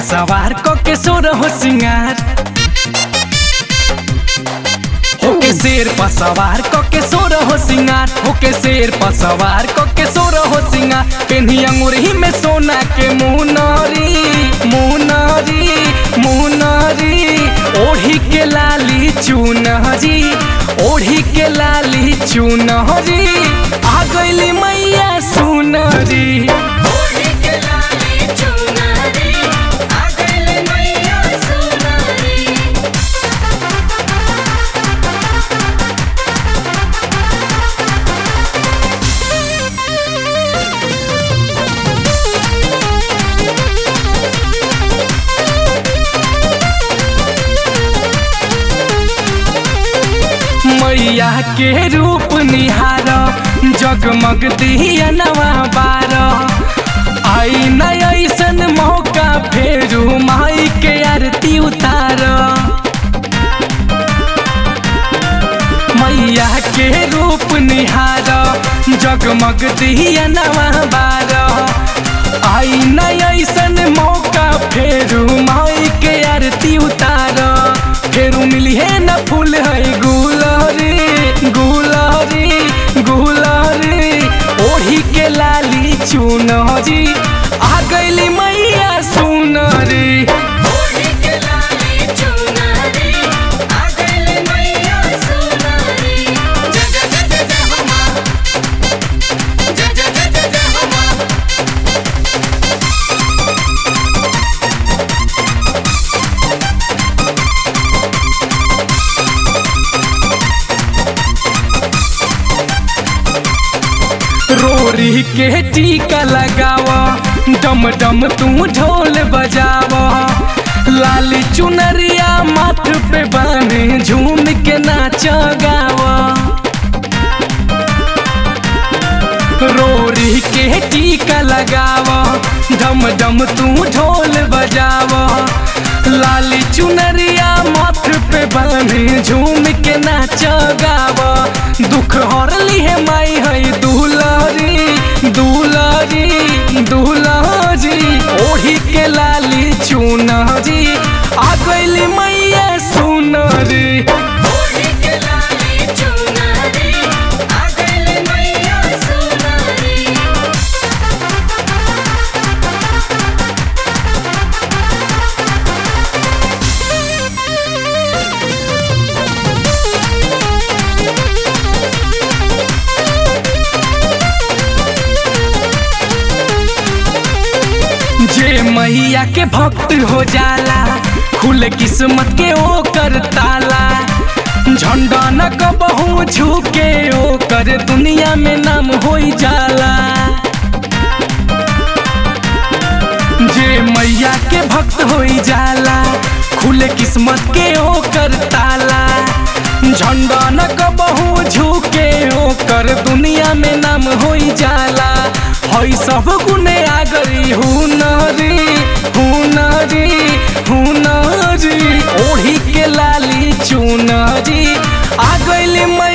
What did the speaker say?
सवार क के सोर हो सिंगार होके शेर पर सवार क के सोर हो सिंगार होके शेर पर सवार क के सोर हो सिंगार पेन्ही अंगूरही में सोना के मुनरी मुनरी मुनरी ओढ़ी के लाली चुनहरी ओढ़ी के लाली चुनहरी आ गईली मैया सुनरी ओढ़ी के लाली चुनरी आ गइल मैया सुनरी मैया के रूप निहार जगमग दिया नवा बार आई न ऐसन मौका फेरू माई के आरती उतार मैया के रूप निहार जगमग दिया नवा बार आई न ऐसन मौका फेरू माई के आरती उतार फेरू मिली है न फूल है गुलरी गुलरी गुलरी ओढ़ी के लाली चुनरी आ गईली मैया सुनरी ओढ़ी के लाली चुनरी आ गइल मैया सुनरी जय जय जय जय जय हो माँ जय जय जय जय जय हो माँ रोरी के टीका लगावा डम डम तू ढोल बजावा लाली चुनरिया माथ पे बाने झूम के नाच गावा रोरी के टीका लगावा डम डम तू ढोल बजावा लाली चुनरिया माथ पे बाने झूम के नाच गावा दुख हरली है माई है दुलारी दुलारी दुलारी ओढ़ी के लाली चुनरी आ गईली मैया सुनरी ओढ़ी के लाली चुनरी आ गइल मैया सुनरी जे मैया के भक्त हो जाला खुले किस्मत के ओकर ताला झंडा न कबहू झुके ओकर दुनिया में नाम हो जाला जे मैया के भक्त हो जाला खुले किस्मत के ओकर ताला झंडा न कबहू झुके ओकर दुनिया में नाम हो जाला हई सब गुने आ गई हुनरी हुनरी हुनरी ओढ़ी के लाली चुनरी आ गईली मै